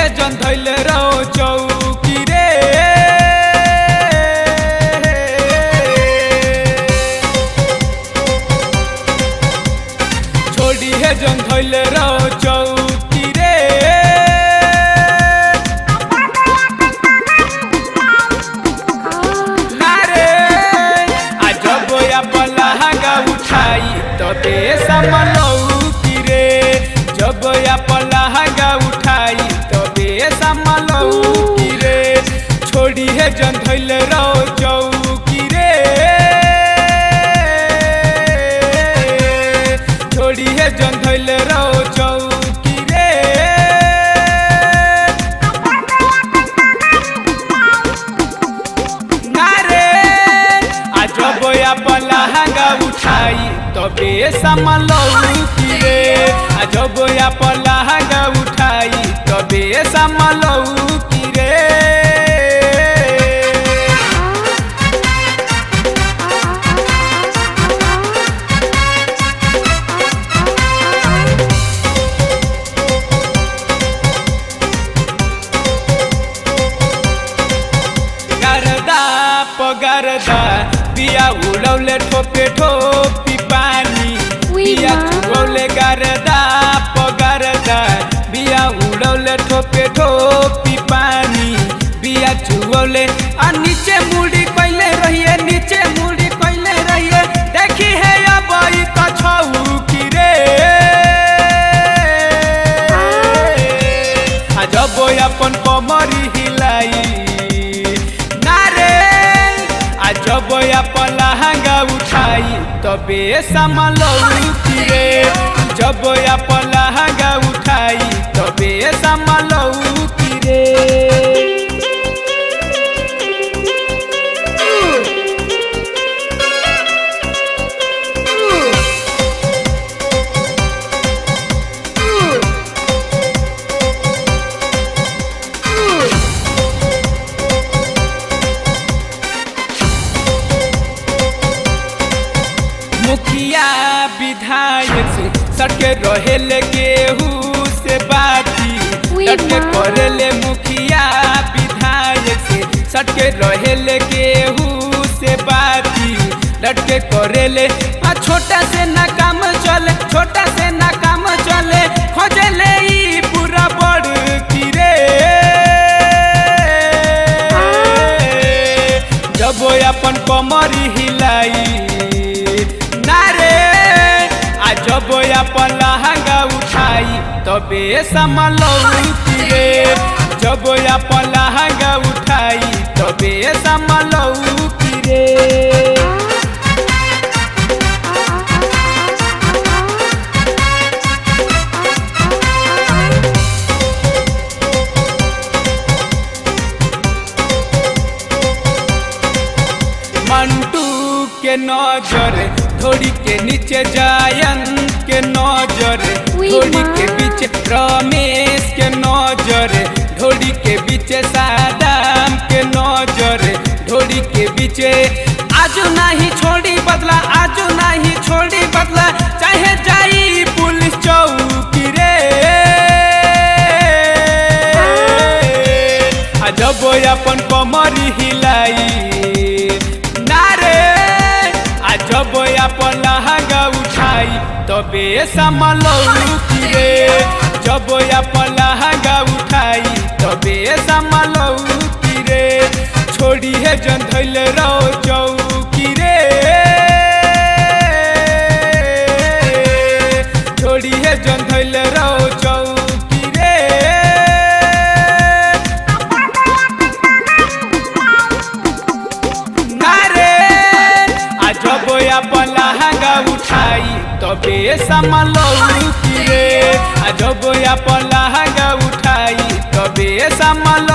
जन धैले रहो चौकी रे छोड़ी है जन धैले रहो चौकी रे नारे अजब या पलहंगा उठाई तबे समलौकी रे जब या पलहंगा उठाई तबे समलौकी रे छोड़ी है जन धैले रहो चौकी रे छोड़ी है जन धैले रहो चौकी रे नारे अजब या पलहंगा उठाई तबे समलौकी रे अजब या पलहंगा उठाई तबे समलौकी रे गरदा पगरदा बिया उड़ौले ठोपे ठोपी पानी उई बिया माँ। चुगौले गरदा पगरदा बिया उड़ौले ठोपे ठोपी पानी बिया चुगौले आ नीचे मुड़ी कैले रहिए नीचे मुड़ी कैले रहिए देखी है अब ई त छौ की रे आ जब अपन कमरी हिलाई नारे आ जब अपन लहंगा उठाई तबे समलौकी रे जब अपन लहंगा उठाई तबे समलौकी रे मुखिया विधायक से सटके रहेले केहू से बाती उई सटके माँ। करेले मुखिया विधायक से सटके रहेले केहू से बाती लटके करेले आ छोटा से ना काम चले छोटा से ना काम चले खोजले ई पूरा बड़ की रे जब अपन कमरी हिलाई नारे आ जब अपन लहंगा उठाई तबे समलौकी रे जब अपन लहंगा उठाई तबे समलौकी रे मंटू के नजर थोड़ी के नीचे जायन के नजर उई थोड़ी माँ। के बीच रमेश के नजर ढोड़ी के बीच सादाम के नजर ढोड़ी के बीच आजू नहीं छोड़ी बदला आजू नहीं छोड़ी बदला चाहे जाई पुलिस चौकी रे आ जब अपन कमरी हिलाई नारे आ जब अपन लहंगा उठाई तबे समलौकी रे जब अपन लहंगा उठाई तबे समलौकी रे छोड़ी है जन धैले रहो चौकी रे छोड़ी है जन धैले रहो चौकी रे नारे आ जब अपन लहंगा उठाई तबे समलौकी रे आ जब अपन लहंगा उठाई तबे समल